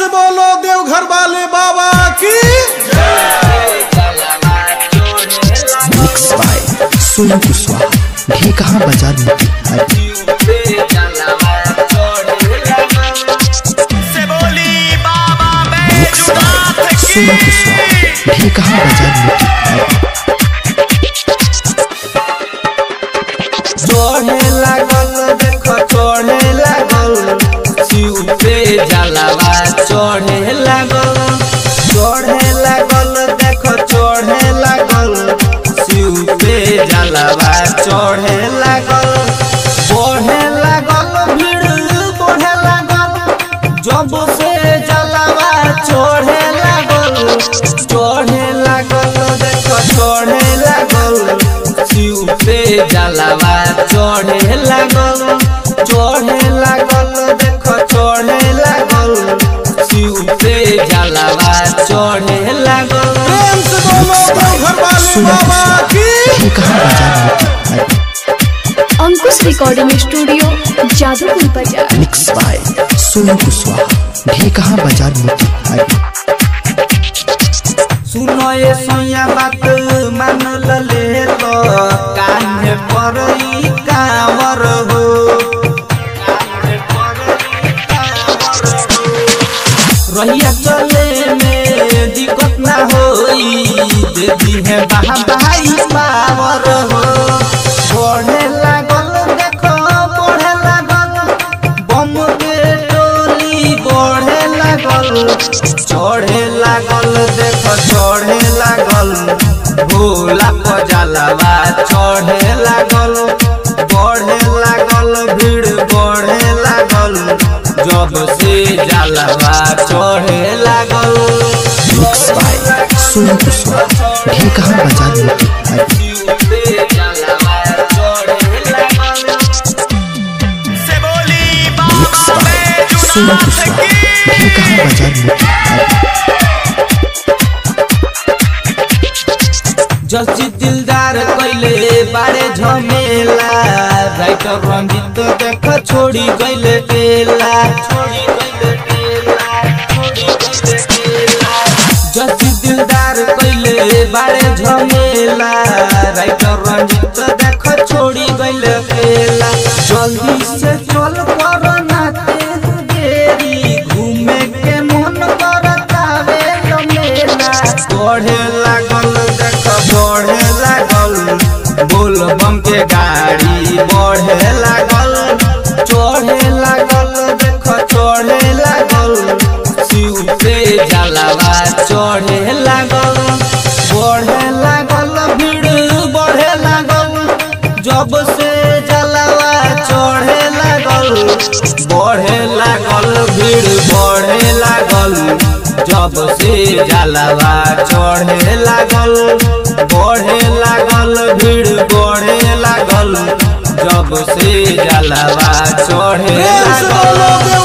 से बोलो देवघर वाले बाबा की मिक्स बाय सोनू कुशवाहा ढेकहा बाजार मोतिहारी मिक्स बाय सोनू कुशवाहा ढेकहा बाजार मोतिहारी चढ़े लागल देख चढ़े लागल शिव पे जलावा चढ़े लागल चढ़े लागल देख चढ़े लागल शिव पे जलावा चढ़े लागल बढ़े लागल भीड़ बढ़े लागल जब से जलावा चढ़े लागल चढ़े लागल देख चढ़े लागल शिव पे जलावा चढ़े लागल चढ़े लागल देख चढ़े लागल शिव पे जलावा चढ़े लागल प्रेम से बोलो देवघर वाले सोनू बाबा कुशवाहा की ढेकहा बाजार मोतिहारी अंकुश रिकॉर्डिंग स्टूडियो जादूपुर बाजार मिक्स बाय सोनू कुशवाहा ढेकहा बाजार मोतिहारी सुनो ये सोया बात मान ले लो कान्हे पर ई कांवर हो कान्हे पर ई कांवर हो। रहिया चले में दिक्कत ना होई दे दी है बाहा भाई पावर हो बढ़े लागल देखो बढ़े लागल बम के टोली बढ़े लागल चढ़े लागल देखो चढ़े लागल भोला पजालवा चढ़े लागल बढ़े लागल भीड़ बढ़े लागल जब से जलवा चढ़े लागल मिक्स बाय सोनू कुशवाहा ढेकहा बाजार मोतिहारी मिक्स बाय सोनू कुशवाहा ढेकहा बाजार मोतिहारी जसी दिलदार कैले बारे झमेला राइटर रंजित देख छोड़ी गइले टेला छोड़ी गइले टेला छोड़ी गइले टेला जसी दिलदार कैले बारे झमेला राइटर रंजित देख छोड़ी गइले टेला जल्दी से चल पर नाते देरी घूमे के मन करतावे मेला बढ़े लागल देख बढ़े लागल बोल बम के गाड़ी बढ़े लागल चढ़े लागल देख चढ़े लागल शिव पे जलावा चढ़े लागल बढ़े लागल भीड़ बढ़े लागल जब से जलावा चढ़े लागल बढ़े लागल भीड़ बढ़े लागल जब से जलावा चढ़े लागल बढ़े लागल भीड़ बढ़े लागल जब से जलावा चढ़े प्रेम से लागल बोलो